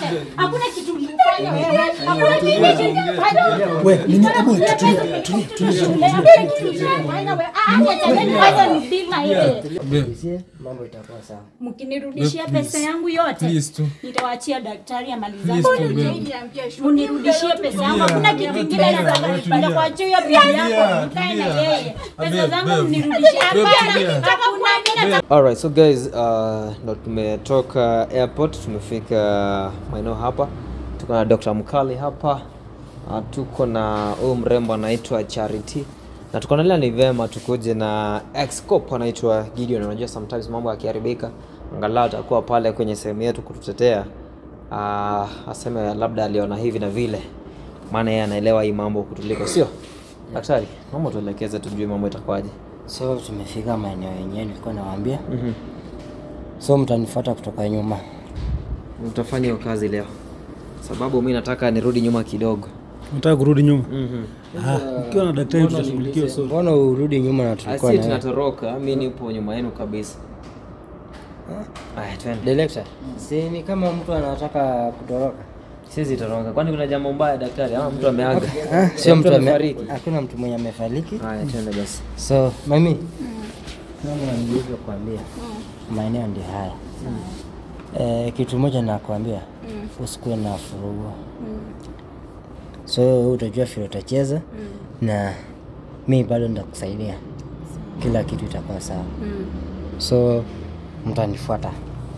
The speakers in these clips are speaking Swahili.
yote. Hakuna kitu ulifanya wewe. Hakuna kitu ulifanya. We, nini? Hebu Hakuna tulia, pesa tulia, ulifanya shule. Hakuna kitu ulifanya wewe. Ah, acha tena kwanza nipima yeye. Usiye, mambo itakuwa sawa. Mkinirudishia pesa yangu yote, Please tu. nitawaachia daktari amaliza. Please tu, babe. Munirudishie pesa yangu, hakuna kitu kingine nataka. Nitakuachia hiyo bibi yako, mkae na yeye. Pesa zangu mnirudishie. Hapana, hakuna mimi nataka Alright, so guys, uh, ndo tumetoka airport tumefika maeneo hapa, tuko na Dr. Mkali hapa uh, tuko na huyu mrembo anaitwa Charity na tukaonelea ni vema tukuje na ex-cop anaitwa Gideon. Unajua sometimes mambo yakiharibika, angalau atakuwa pale kwenye sehemu yetu kututetea, uh, aseme labda aliona hivi na vile, maana yeye anaelewa hii mambo kutuliko, sio daktari? Mambo tuelekeze, tujue mambo itakuwaje. So tumefika maeneo yenyewe nilikuwa nawaambia. So mtanifuata kutoka nyuma. Utafanya hiyo kazi leo, sababu mi nataka nirudi nyuma kidogo. Nataka kurudi nyuma. Ah, ukiwa na daktari tutashughulikia sote. Mbona urudi nyuma na tulikuwa Asi na tunatoroka, mi nipo nyuma yenu kabisa. Aya, twende. Director, si ni kama mtu anataka kutoroka. Siwezi toroka, kwani kuna jambo mbaya daktari? Ama mtu ameaga? Ah, sio mtu ame- amefariki. Hakuna mtu mwenye amefariki. Haya, twende basi. So, mami. Kama nilivyokuambia. Maeneo ndio haya. Eh, kitu moja nakwambia. Usikuwe na furugu. So wewe utajua vile utacheza na mi bado nitakusaidia. Kila kitu itakuwa sawa. So mtanifuata.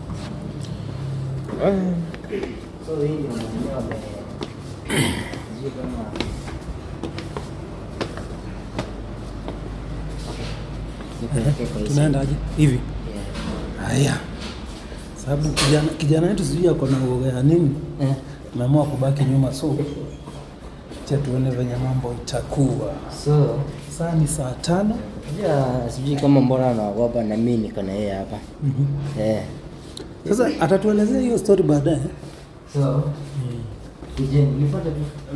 So hii ndio maeneo ame- sijui kama nipeleke kwa hii Tunaendaje? Hivi. Yeah. Haya. Sababu kijana kijana wetu sijui ako na uoga ya nini. Eh. Tumeamua kubaki nyuma so cha tuone venye mambo itakuwa. So Saa ni saa tano. pia sijui kama mbona anaogopa na mimi niko na yeye hapa. Eh. Sasa atatuelezea hiyo story baadaye. So Kujeni, nipate tu.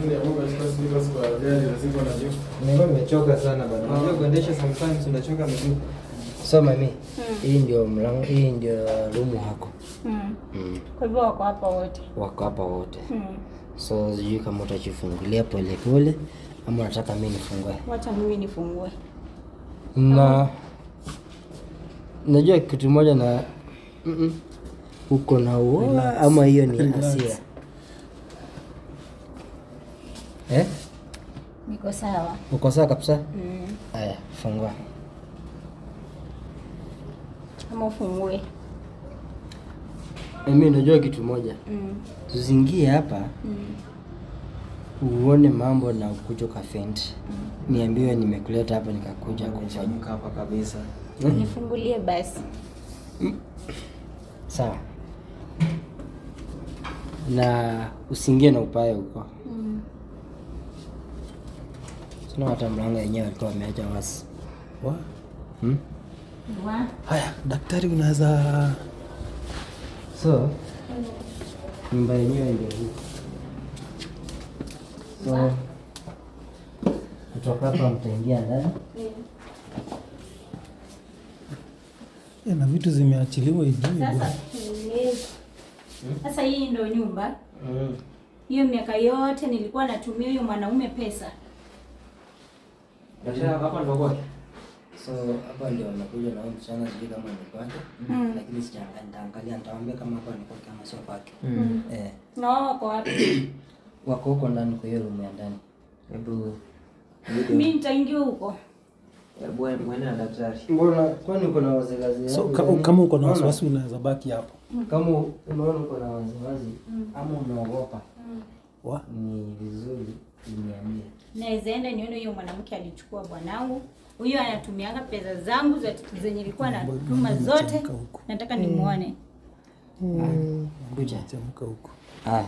Nilikuwa nimechoka sana bana. Unajua kuendesha sometimes unachoka miguu. So mami, hii ndio mlango, hii ndio rumu hako. Mm. Mm. Kwa hivyo wako hapa wote. Wako hapa wote. Mm. So sijui kama utajifungulia pole pole ama unataka mimi nifungue. Wacha mimi nifungue. Na najua kitu moja na mm uko na uoga ama hiyo ni Relax. hasira? Eh? Niko sawa. Uko sawa kabisa? Mm. Haya, fungua. Ama ufungue. Mimi najua kitu moja. Mm. Tuzingie hapa Mm. uone mambo na ukuja ukafeint. Niambiwe nimekuleta hapa nikakuja kufanya. Nimechamuka hapa kabisa. Nifungulie basi. Sawa. Na usiingie na upaya huko. Mm. Sina hata mlango yenyewe alikuwa ameacha wasi. Wa? Hmm? Wa. Haya, daktari unaweza So nyumba yenyewe ndio hii. So kutoka hapa mtaingia ndani. Eh, na vitu zimeachiliwa hivi. Sasa tueleze. Sasa hii ndo nyumba. Mm. Hiyo miaka yote nilikuwa natumia huyo mwanaume pesa. Daktari hapa ndo kwake. So hapa ndio wamekuja na huyu msichana, sijui kama ni kwake, lakini sijaangalia, nitaangalia, nitawaambia kama hapa ni kwake ama sio kwake. Eh, Na wao wako wapi? wako huko ndani kwa hiyo room ya ndani. Hebu Mimi nitaingia huko. hebu mwende na daktari. Mbona kwani uko na waziwazi? So ka- kama uko na wasiwasi unaweza baki hapo. kama unaona uko na waziwazi ama unaogopa, Wa? ni vizuri uniambie. Naweza enda nione huyo mwanamke alichukua bwanangu. Huyo anatumianga pesa zangu za- zenye nilikuwa natuma zote. Chemka huko. Nataka nimuone. Kuja. Chemka huko. Haya.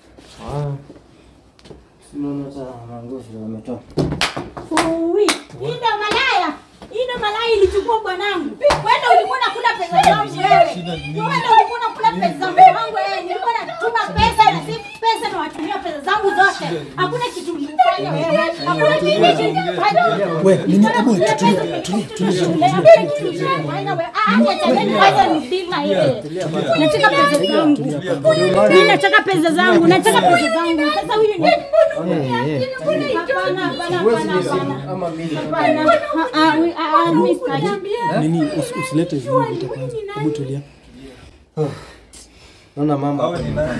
Unaona hata manguo vile wametoa. Ui, hii ndo malaya. Hii ndo malaya ilichukua bwanangu. Wewe ulikuwa unakula pesa zangu wewe. Wewe ulikuwa unakula pesa zangu wewe. Nilikuwa natuma pesa na si pesa na watumia pesa zangu zote. Hakuna kitu ulifanya fanya wewe. Hakuna kitu fanya. We, nini? Hebu tulia, tulia, tulia, tulia. Shule, hakuna kitu fanya wewe. Ah, acha tena kwanza nipima yeye. Nataka pesa zangu. Mimi nataka pesa zangu. Nataka pesa zangu. Sasa huyu ni Hapana, hapana, hapana, hapana. Ama mimi Hapana. Ah, ah, huyu- ah, ah, mimi sitaki. Nini? Usi- Usilete hizo vita kwanza. Hebu tulia. naona mama Hawa ni nani?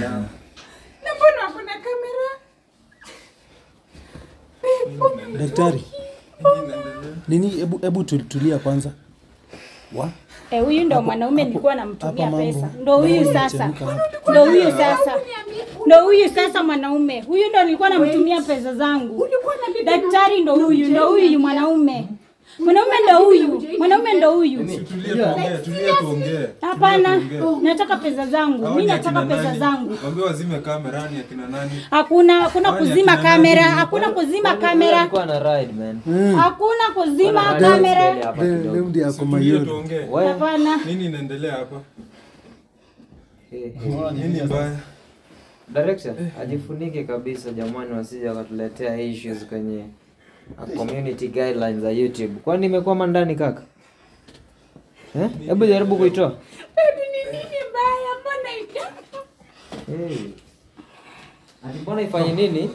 Daktari. Nini? Hebu hebu tu- tulia kwanza. Wa? Eh, huyu ndo mwanaume nilikuwa namtumia hapa pesa. mambo- Ndo huyu mambo sasa. yanachemka hapa. Ndo huyu sasa. Ndo huyu sasa mwanaume. Huyu ndo nilikuwa namtumia pesa zangu. Daktari ndo huyu, ndo huyu mwanaume. Mwanaume ndo huyu. Mwanaume ndo huyu. Tulia tuongee, tulia tuongee. Hapana, nataka pesa zangu. Hawa Mimi ni nataka akina pesa nani? zangu. Waambie wazime kamera ni akina nani? Hakuna hakuna Hawa ni kuzima akina kamera, nani? hakuna kuzima kamera. Alikuwa na ride man. Hakuna kuzima Alikuwa na ride kamera. mbele hapa Leo kidogo. leo ndio yako Tulia mayori. tuongee. Wewe. Hapana. Nini inaendelea hapa? Eh, eh. Nini mbaya? Direction, ajifunike kabisa jamani, wasije wakatuletea issues kwenye uh, community guidelines za YouTube. Kwani imekwama ndani kaka? Eh? Hebu jaribu kuitoa. Hey. Ati mbona ifanye nini?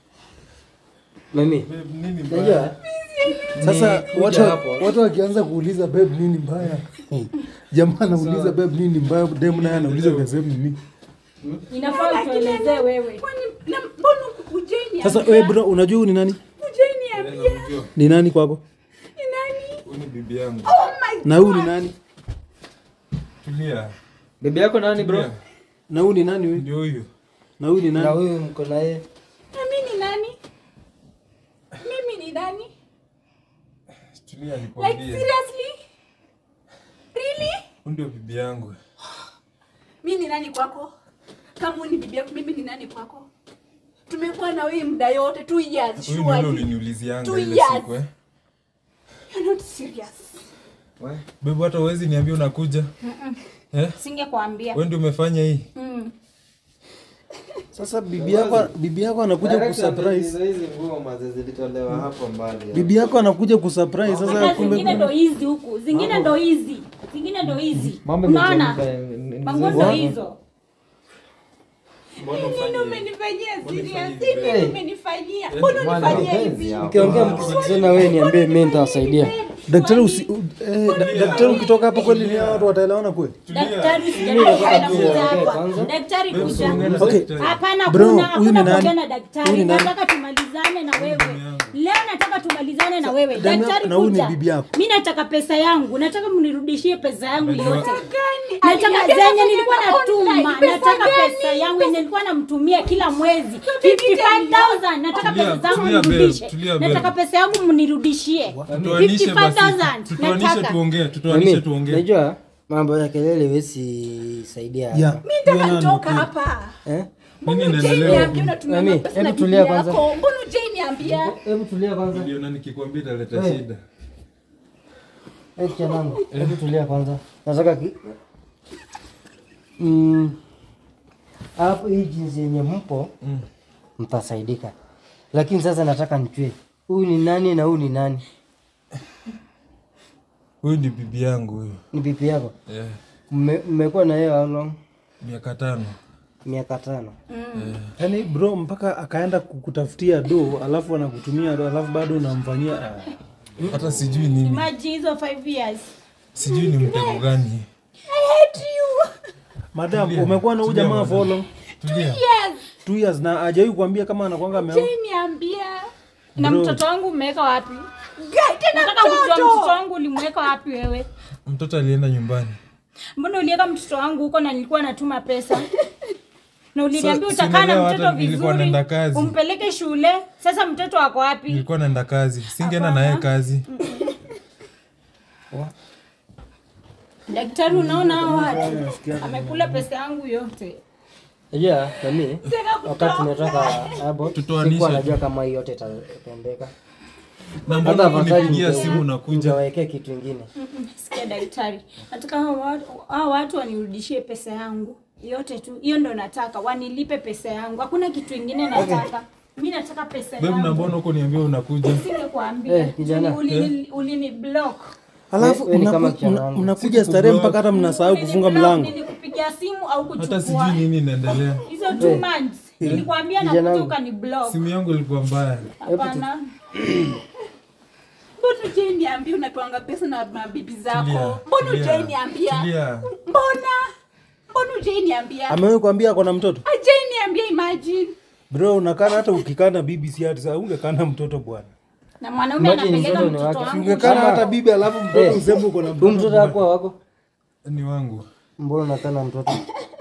mimi Babe, nini mbaya? unajua Sasa Ni watu kuja hapo. watu wakianza kuuliza babe nini mbaya? Jamaa anauliza babe nini mbaya, dem naye anauliza vya same nini? Inafaa utuelezee wewe. Sasa wewe bro, unajua huyu ni nani? Eh, namjua. Ni nani kwako? Huyu ni bibi yangu. Na huyu ni nani? Tulia. Bibi yako nani bro? Tulia. Na huyu ni nani wewe? Ndio huyu. Na huyu ni na nani? huyu mko na yeye Mimi ni nani? Mimi ni nani? Tulia Like nikwambie. seriously? Really? Huyu ndio bibi yangu. Mimi ni nani kwako? Kama wewe ni bibi yako, mimi ni nani kwako? Tumekuwa na wewe muda yote two years. Huyu ndio yule Surely. uliniulizianga Two ile years. siku eh. You're not serious. We. Babe hata huwezi niambia unakuja. Eh? Singekwambia. Wewe ndio umefanya hii. Mm. Sasa bibi yako bibi yako anakuja kusurprise. hizi nguo maze zilitolewa hapo mbali. Bibi yako anakuja kusurprise sasa Hata kumbe zingine ndo hizi huku, zingine ndo hizi, zingine ndo hizi. Mambo Unaona? imechemka, ni- ni- ni- Manguo ndo hizo. Mbona Nini ufanye hivi? umenifanyia Mbona serious? ufanye hivi? Nini umenifanyia? Mbona Mwana unifanyia mapenzi hivi? hapo. mkiongea mkisikizana wewe niambie mimi nitawasaidia daktari usi, u- eh, da- daktari ukitoka hapo kweli ni hao watu wataelewana kweli? Daktari Mimi sijaribu nataka kuja tu hapa. kwanza. Daktari Babe, kuja. usiongee na Okay. daktari. Hapana, Bro, kuna huyu ni hakuna nani? kuongea na Huyu daktari. ni nani? Nataka tumalizane na wewe. yangu. Leo nataka tumalizane na wewe. Damu Daktari na huyu ni kuja. bibi yako. Mimi nataka pesa yangu. Nataka mnirudishie pesa yangu Najua- yote. Gani? Nataka Aliniambia zenye nafanya nilikuwa online. natuma, Pesa nataka gani? pesa yangu yenye nilikuwa namtumia kila mwezi vipi 55000 nataka Tulia, pesa zangu tulia, babe, mnirudishe. tulia, babe. Nataka pesa yangu mnirudishie. Tutoanishe basi. 55000 Tutoanishe nataka. tuongee, tutoanishe mimi tuongee. unajua mambo ya kelele wezi saidia hapa. Yeah. Mimi nataka nitoka hapa. eh Nini Mbona Jane inaendelea? niambia unatumia Mami, mapesa hebu na tulia bibi kwanza. yako? Mbona Jane niambia? hebu tulia kwanza Niliona nikikwambia italeta Eh. shida. Eh, chanangu, hebu tulia kwanza. Nataka ki... Mm. Hapo hii jinsi yenye mpo Mm. mtasaidika, lakini sasa nataka nijue huyu ni nani na huyu ni nani? Huyu ni bibi yangu huyu. Ni bibi yako? Yeah. Mme- Mmekuwa na yeye how long? Miaka tano. Miaka tano. Yaani bro mpaka akaenda kukutafutia do alafu anakutumia do alafu bado unamfanyia ah. Hata sijui nini. Imagine hizo 5 years. Sijui ni mtego gani. Madam, umekuwa na huyu Tulia, jamaa madam. for long? Tulia. Two years na hajawahi kuambia kama anakwanga ameoa. Jane niambia. Na Bro. mtoto wangu umeweka wapi? Guy, tena Nataka kujua mtoto mtoto. wangu ulimweka wapi wewe? Mtoto alienda nyumbani. Mbona uliweka mtoto wangu huko na nilikuwa natuma pesa? Na uliniambia Sa- utakaa na sielewa mtoto hata nilikuwa vizuri, naenda kazi. umpeleke shule. Sasa mtoto wako wapi? Nilikuwa naenda kazi. Singeenda na yeye kazi. Daktari, unaona hao watu amekula pesa yangu yote. Yeah, na mimi wakati tunatoka hapo Tutoanishe sikuwa tu. najua kama hii yote itatendeka. Na Hata mbona afadhali kunipigia ninge- simu unakuja? ningewekea kitu ingine. Sikia daktari, nataka hao watu, hao watu wanirudishie pesa yangu yote tu. Hiyo ndo nataka, wanilipe pesa yangu. Hakuna kitu ingine nataka. Mimi nataka pesa Babe, na yangu. mbona huko niambia unakuja? Singekuambia. Eh, kijana. Ulini ulini block. Alafu We- we ni kama unaku- kijana una- wangu. unakuja starehe mpaka hata mnasahau kufunga mlango. Nilikupigia simu au Hata kuchukua. sijui nini inaendelea. Hizo two months. Nilikwambia Kijana nakuja wangu. ukani block. Simu yangu ilikuwa mbaya. Hapana. Mbona ujai niambia unapewanga pesa na mabibi Tulia, zako? Mbona tulia, ujai niambia? tulia. Mbona? Mbona ujai niambia? Amewahi kuambia ako na mtoto? Ajai niambia imagine. Bro, unakana hata ukikana bibi si ati sasa ungekana mtoto bwana. Na mwanaume Imagine anapeleka mtoto ni mtoto wake. wangu. Ungekana hata bibi alafu mtoto Eh. useme uko na Huyu mtoto. mtoto wako wako? Ni wangu. Mbona unakaa na mtoto?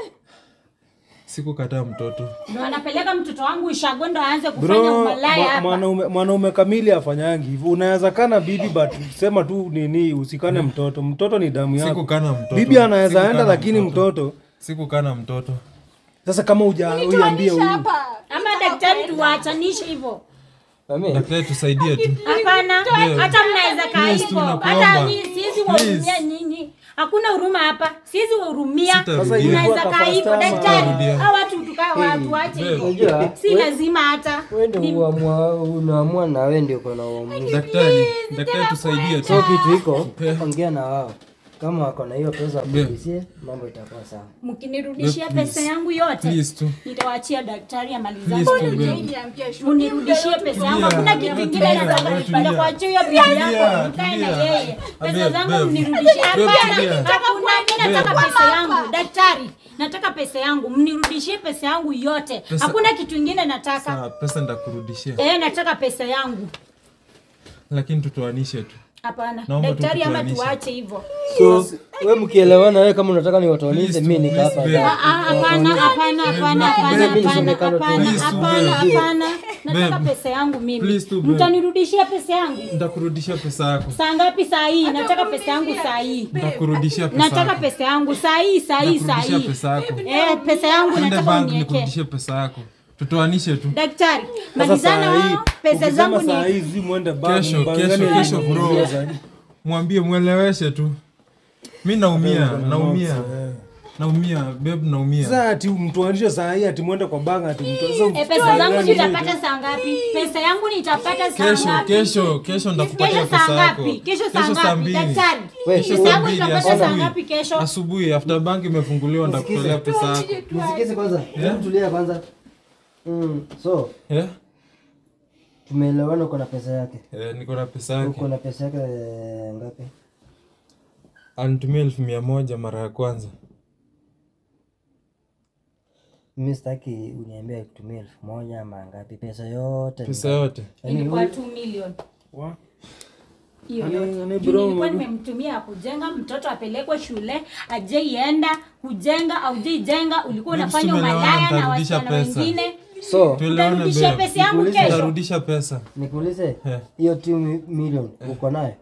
Sikukataa mtoto. Ndo anapeleka mtoto wangu ishago ndo aanze kufanya Bro, umalaya mwa- hapa. mwanaume mwanaume kamili afanyangi hivyo. Unaweza kana bibi but sema tu nini usikane mtoto. Mtoto ni damu yako. Sikukana mtoto. Bibi anaweza Sikukana enda lakini mtoto Sikukana mtoto. sasa kama uja uiambie huyu. Hapa. Ama daktari tuwaachanishe hivyo. Mami, Daktari tusaidie tu. Hapana, hata mnaweza kaa Please, hivyo. tunakuomba. Hata mimi siwezi wahurumia Please. nyinyi. Hakuna huruma hapa. Siwezi wahurumia. Sitarudia. Sasa hivi Mnaweza kwa kaa hivyo customer. daktari. Sitarudia. Hao watu tukaa watu waache hivyo. unajua Si lazima hata. wewe ndio uamua unaamua na wewe ndio uko na uamuzi. Daktari, daktari tusaidie tu. So kitu iko, Yeah. ongea na wao. Kama wako na hiyo pesa kulisie, mambo itakuwa sawa. Mkinirudishia Please. pesa yangu yote, Please tu. nitawaachia daktari amalizane. Please tu, Ujai babe. niambia shu. Munirudishie pesa yangu. Hakuna kitu kingine tulia, nataka. tulia. Nitakuachia hiyo bibi yako, Tulia, mkae na tulia. yeye. Pesa Babe, zangu babe. mnirudishie. Babe, Hapana, tulia. hakuna. Mimi nataka pesa yangu. Daktari, nataka pesa yangu. Mnirudishie pesa yangu yote. Pesa- Hakuna kitu kingine nataka. Sawa, pesa ndakurudishia. Eh, nataka pesa yangu. Lakini tutoanishe tu. Hapana. Naomba tu Daktari ama tutoanishe. tuache hivyo. So wewe mkielewana, wewe kama unataka niwatoanize, Please mimi tu, niko please, hapa. babe. Ah, ah, Hapana, hapana, hapana, hapana, Babe, hapana, nisemekano tu. hapana, Please tu, hapana, babe. hapana. Nataka Babe. pesa yangu mimi. Please tu, babe. Mtanirudishia pesa yangu. Ndakurudishia pesa yako. Saa ngapi saa hii? Nataka pesa yangu saa hii. Ndakurudishia pesa Nataka yako. pesa yangu saa hii, saa hii, saa Ndakurudishia hii. pesa yako. Eh, pesa yangu Ende nataka bank uniwekee. nikurudishie pesa yako. Tutoanishe tu. Daktari, Sasa malizana saa hii wao, pesa ukisema zangu saa ni hii zi muende bank, Kesho, mbangane kesho, hiyo kesho bro. kuongea zaidi. Mwambie mweleweshe tu. Mi naumia, naumia. Eh. Naumia, babe naumia. Sasa ati mtuanishe saa hii ati mwende kwa bank ati mtu sasa Eh, pesa zangu nitapata saa ngapi? Pesa yangu nitapata saa Kesho, ngapi? kesho, kesho ndakupatia Kesho saa pesa yako. ngapi? Kesho saa saa ngapi? mbili. Daktari, Wewe, pesa kesho yangu mbili, nitapata saa asubuhi. ngapi kesho? Asubuhi after bank imefunguliwa ndakutolea pesa yako. Nisikize kwanza. Hebu tulia kwanza. Mm, so Eh? tumeelewana uko na pesa yake. Eh, niko na pesa yake. Uko na pesa yake eh, ngapi? Anitumia elfu mia moja mara ya kwanza. Mimi sitaki uniambie kutumia elfu moja ama ngapi, pesa yote. Pesa yote. Ilikuwa 2 million. Wa- hiyo Ani- yote. ani Juu bro, nilikuwa mama. nimemtumia kujenga mtoto apelekwe shule ajeienda kujenga aujeijenga ulikuwa Babes, unafanya tumeelewana, umalaya na nitarudisha wasichana pesa. wengine So Tuelewane utarudishia babe. pesa yangu Nikuulize, kesho Nitarudisha pesa. nikuulize Eh. hiyo 2 million uko nayo?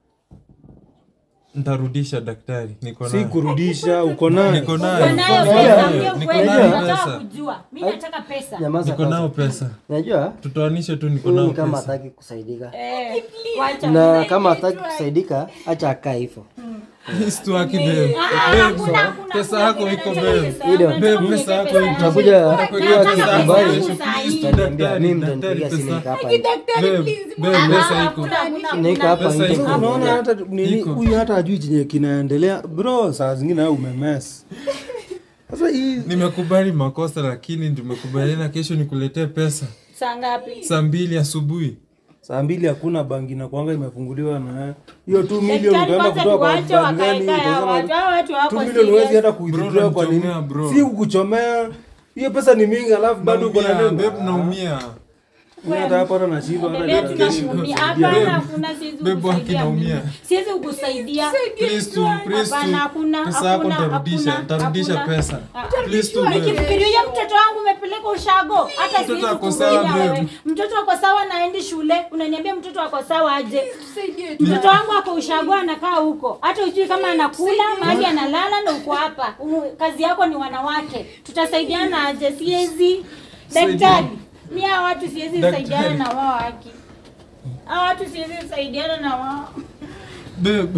Nitarudisha daktari. Niko si nayo. kurudisha uko naye Niko nayo. Uko nayo Niko pesa nayo. ongea Niko ukweli nayo nataka pesa. kujua mimi nataka pesa Nyamaza Niko nayo kwanza. pesa. Najua Tutoanishe tu niko huyu nayo ni kama pesa. hataki kusaidika. eh wacha Na kama hataki kusaidika, acha akae hivyo. Please tu haki babe. Ah, ah, Babe, hakuna, hakuna, pesa hakuna yako vile iko nataka babe. pesa yangu, Ile, nataka babe, pesa unipe yako pesa iko. yangu. Utakuja Nataka hiyo pesa kikubali. yangu saa hii. Utaniambia Daktari, mimi daktari, mtanipigia simu pesa. nika hapa. nje. Babe, babe, Ah, pesa iko. hakuna, hakuna, Nika hapa Pesa nje. iko. unaona hata nini Iko. huyu hata ajui chenye kinaendelea bro saa zingine au umemes sasa hii Nimekubali makosa lakini tumekubaliana kesho nikuletee pesa saa ngapi saa mbili asubuhi. saa mbili hakuna bangi na kwanga imefunguliwa na hiyo 2 million Daktari utaenda kwanza kutoa kwa tuwache bank gani wakae hao watu utasema hao watu wako 2 million huwezi serious hata kuidhibitiwa kwa nini unanichomea, bro. si kukuchomea hiyo pesa ni mingi alafu bado uko na Naumia, neno babe, naumia. Mimi hata hapa hata nashindwa hata Bebe, nitakesho tunakuumia. kusaidia. Hapana, hakuna, siwezi Babe, kukusaidia haki naumia. mimi. Siwezi kukusaidia. Please tu, please tu. Hapana, hakuna, Pesa yako hakuna, nitarudisha, hakuna, nitarudisha hakuna. pesa. Ah, Please tu, babe. Nikifikiria mtoto wangu umepeleka ushago, hata Mtoto siwezi ako sawa, kukulia babe. wewe. Mtoto ako sawa naendi shule, unaniambia mtoto ako sawa aje? Tusaidie tu. Mtoto wangu ako ushago anakaa huko, hata ujui kama anakula mahali analala, na uko hapa. Umu- Kazi yako ni wanawake, tutasaidiana aje? Siwezi daktari, mi hawa watu siwezi Daktari. saidiana na wao haki, hawa watu siwezi saidiana na wao. Babe,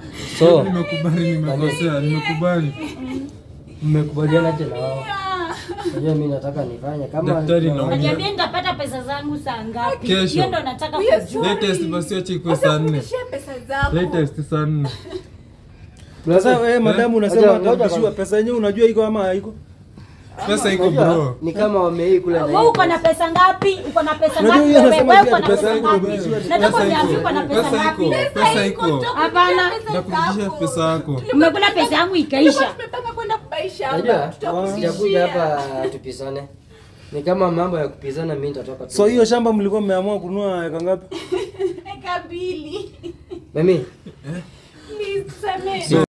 So nimekubali nimekosea, nimekubali. mmekubaliana aje na wao? Unajua mimi nataka nifanye kama Daktari naumia. Niambie nitapata pesa zangu saa ngapi? Kesho. Hiyo ndo nataka We are kujua. sorry. Latest basi acha ikuwe saa nne. Utarudishia pesa zako. Latest saa nne. Sasa wewe madamu unasema Ngoja- ngoja atarudishiwa kwanza. pesa yenyewe unajua iko ama haiko? Pesa iko Unajua, bro. ni kama wamei kula na Wewe hii uko na pesa ngapi? Uko na pesa Unajua ngapi? huyu Wewe anasema wewe pia uko na pesa pesa iko, ngapi? wewe. Nataka Pesa uniambie iko. uko na pesa Pesa ngapi? iko. Pesa iko. Hapana. Nakurudishia pesa yako. Umekula pesa yangu ikaisha. Tumepanga kwenda kubaisha Unajua, hapa. sijakuja Tutakurudishia. hapa tupisane. Ni kama mambo ya kupizana mimi nitatoka tu. So hiyo shamba mlikuwa mmeamua kununua eka ngapi? Eka mbili. Mimi Please, samehe.